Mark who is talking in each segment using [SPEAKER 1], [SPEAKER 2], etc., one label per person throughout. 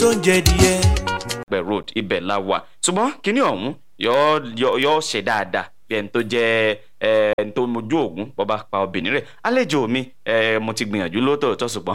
[SPEAKER 1] tó ń jẹ díẹ̀.
[SPEAKER 2] pẹ̀ road ibẹ̀ la wà ṣùgbọ́n kínní ọ̀hún yọ ṣe dáadáa bí ẹni tó jẹ́ ẹni tó mojú ògún bọ́ba pa obìnrin rẹ̀ àlejò mi mo ti gbìyànjú lóòótọ́ ṣùgbọ́n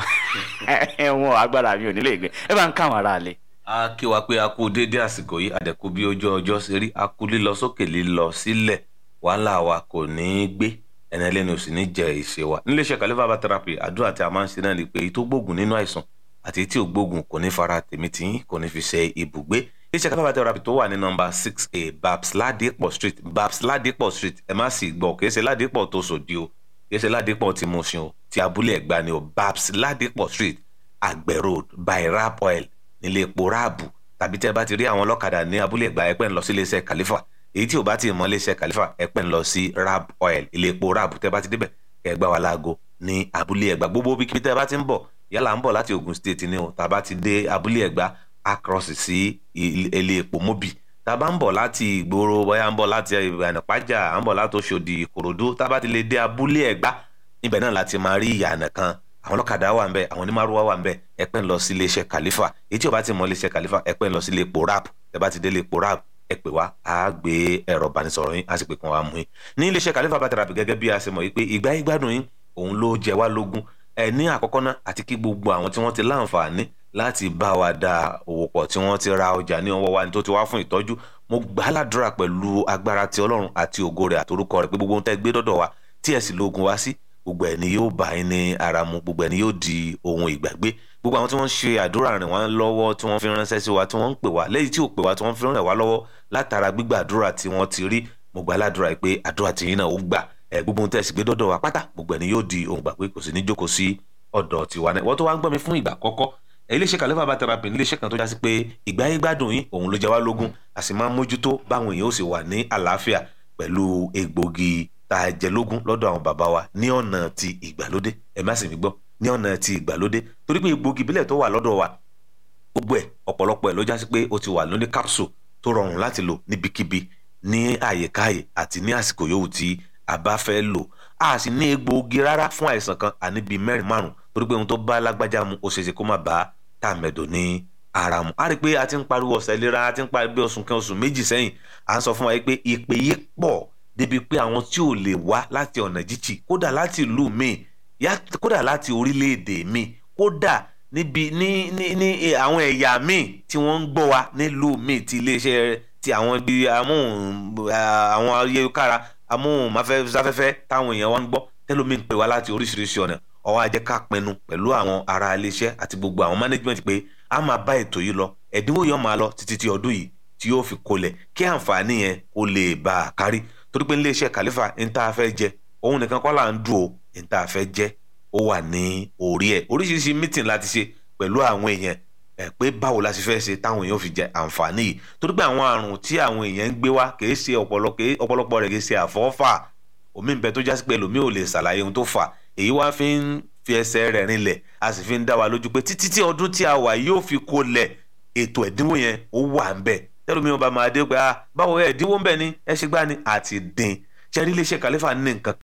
[SPEAKER 2] ẹ̀wọ̀n agbára mi ò nílé ìgbẹ́ ẹ bá ń káwọn ará lé.
[SPEAKER 3] a kí wa pé a kú déédéé àsìkò yìí àdẹ̀kú bí ojú ọjọ́ ṣe rí a kú lílọ sókè lílọ sílẹ̀ wàhálà wa kò ní í gbé ẹni ẹlẹ́ni ò sì ní jẹ ìṣe wa níléeṣẹ́ kàlífà bá therapy àdúrà tí a máa ń ṣe náà ni pé èyí tó gbógun nínú àìsàn àti èyí tí ò gbógun kò ní fara tèmi tìyín kò ní fi ṣe ibùgbé iléeṣẹ́ kàlífà bá therapy tó wà ní nọ́mbà six a babs ladipo street babs ladipo street ẹ má sì gbọ́ kìí ṣe ladipo tó sòdí o kìí ṣe ladipo tí mo ṣe o ti abúlé ẹ̀gbá ni o babs ladipo street àgbẹ̀ road by rap oil nílé epo ráàbù tàbí tẹ́ bá ti rí àwọn ọlọ́kadà ní abúlé ẹ̀gbá ẹ̀pẹ́ ń lọ sí iléeṣẹ́ kàlífà èyí tí ò bá ti mọ iléeṣẹ́ kàlífà ẹ̀pẹ́ ń lọ sí rap oil ilé epo ráàbù tẹ́ bá ti débẹ̀ kẹ́ ẹ gbá wa láago ní abúlé ẹ̀gbá gbogbo bí kí tẹ́ bá ti ń bọ̀ yálà ń bọ̀ láti Ògùn state ni o tàbá ti dé abúlé ẹ̀gbá across sí ilé epo mobi tàbá ń bọ̀ láti ìgboro bóyá ń bọ̀ láti ìyànàpájà ń bọ̀ láti Òṣòdì Ìkòròdú tàbá ti lè dé abúlé ẹ̀gbá níbẹ̀ náà láti máa rí ìyànà kan àwọn ọlọ́kadà wà ń bẹ̀ àwọn onímàrúwá wà ń bẹ̀ ẹ pẹ́ ń lọ sí iléeṣẹ́ kàlífà èyí tí o bá ti mọ iléeṣẹ́ kàlífà ẹ pẹ́ ń lọ sí ilé epo rap ẹ bá ti dé ilé epo rap ẹ pè wá á gbé ẹ̀rọ ìbánisọ̀rọ̀ yín á sì pè kàn wá mú yín ní iléeṣẹ́ kàlífà bá tẹ̀rapì gẹ́gẹ́ bí a ṣe mọ̀ yìí pé ìgbà yín gbádùn yín òun ló jẹ wá lógún ẹ ní àkọ́kọ́ náà àti kí gbogbo àwọn tí wọ́n ti láǹfààní láti bá wa da òwò pọ̀ tí wọ́n ti ra ọjà ní ọwọ́ wa ní tó ti wá fún ìtọ́jú mo gbà á ládùúrà pẹ̀lú agbára ti ọlọ́run àti ògo rẹ̀ àtorúkọ rẹ̀ pé gbogbo ohun tẹ́ gbé dọ́dọ̀ wa tí ẹ̀ sì lóògùn wá sí gbogbo ẹ̀ ni yóò bá yín ní ara mu gbogbo ẹ̀ ni yóò di ohun ìgbàgbé gbogbo àwọn tí wọ́n ń ṣe àdúrà rìn wá lọ́wọ́ tí wọ́n fi ránṣẹ́ sí wa tí wọ́n ń pè wá lẹ́yìn tí ò pè wá tí wọ́n fi ràn wá lọ́wọ́ látara gbígbà àdúrà tí wọ́n ti rí mo gbà ládùúrà pé àdúrà tí yín náà ó gbà ẹ̀ gbogbo ohun tẹ́ sì gbé dọ́dọ̀ wa pátá gbogbo ẹ̀ ni yóò di ohun ìgbàgbé kò sì ní jókòó sí ọ̀dọ̀ tiwa náà wọ́n tó wá ń gbọ́ mi fún ìgbà àkọ́kọ́ iléeṣẹ́ kàlẹ́fà bá therapy iléeṣẹ́ kan tó jásí pé ìgbà yín gbádùn yín òun ló jẹ wá lógún a sì máa ń mójútó báwọn èèyàn ó sì wà ní àlàáfíà pẹ̀lú egbògi tá a jẹ lógún lọ́dọ̀ àwọn bàbá wa ní ọ̀nà ti ìgbàlódé ẹ má sì mí gbọ́ ní ọ̀nà ti ìgbàlódé torí pé egbògi ìbílẹ̀ tó wà lọ́dọ̀ wa gbogbo ẹ̀ ọ̀pọ̀lọpọ̀ ẹ̀ ló jásí pé ó ti wà lóní capsule tó rọrùn láti lò níbikíbi ní àyèkáyè àti ní àsìkò yòówù tí a bá fẹ́ lò a sì ní egbògi rárá fún àìsàn kan àní bíi mẹ́rin márùn torí pé ohun tó bá lágbájá mu ó ṣeéṣe kó má bá tàmẹ̀dò ní ara mu a rí i pé a ti ń pariwo ọ̀sẹ̀ ìlera a ti ń pariwo bí oṣù kan oṣù méjì sẹ́yìn à ń sọ fún wa pé ìpè yìí pọ̀ débi pé àwọn tí ò lè wá láti ọ̀nà jíjì kódà láti ìlú míì kódà láti orílẹ̀-èdè míì kódà níbi ní ní ní àwọn ẹ̀yà míì tí wọ́n ń gbọ́ wa nílùú míì ti iléeṣẹ́ ti àwọn ibi amóhùn àwọn ayélujára amóhùnmáfẹ́fẹ́ táwọn èèyàn wa ń gbọ́ tẹ́lómi ń pè wá láti oríṣiríṣi ọ̀nà ọwọ́ ajẹ́ ká pinnu pẹ̀lú àwọn ará iléeṣẹ́ àti gbogbo àwọn management pé a máa bá ètò yìí lọ ẹ̀dínwó yẹn máa lọ títí tí ọdún yìí tí yóò fi kolẹ̀ kí àǹfààní yẹn ó lè bá a kárí torí pé iléeṣẹ́ kàlífà ń tá a fẹ́ jẹ òun nìkan kọ́ là ń dùn ó ń tá a fẹ́ jẹ ó wà ní orí ẹ̀ oríṣiríṣi meeting láti ṣe pẹ̀lú àwọn èèyàn ẹ̀ pé báwo la ṣe fẹ́ ṣe táwọn èèyàn fi jẹ àǹfààní yìí torí pé àwọn àrùn tí àwọn èèyàn ń gbé wá kì í ṣe ọ̀pọ̀lọpọ̀ rẹ̀ kì í ṣe àfọ́fà omi ń bẹ tó jásí pé ẹlòmíì ò lè ṣàlàyé ohun tó fà èyí wá fi ń fi ẹsẹ̀ rẹ̀ rinlẹ̀ a sì fi ń dá wa lójú pé títí tí ọdún tí a wà yóò fi kó lẹ̀ ètò ẹ̀dínwó yẹn ó wà ń bẹ̀ tẹ́lómi ọba máa dé pé ah báwo ẹ̀dínwó ń bẹ̀ ni ẹ ṣe gbá ni àti dín ṣe rí iléeṣẹ́ kàlífà ní nǹkan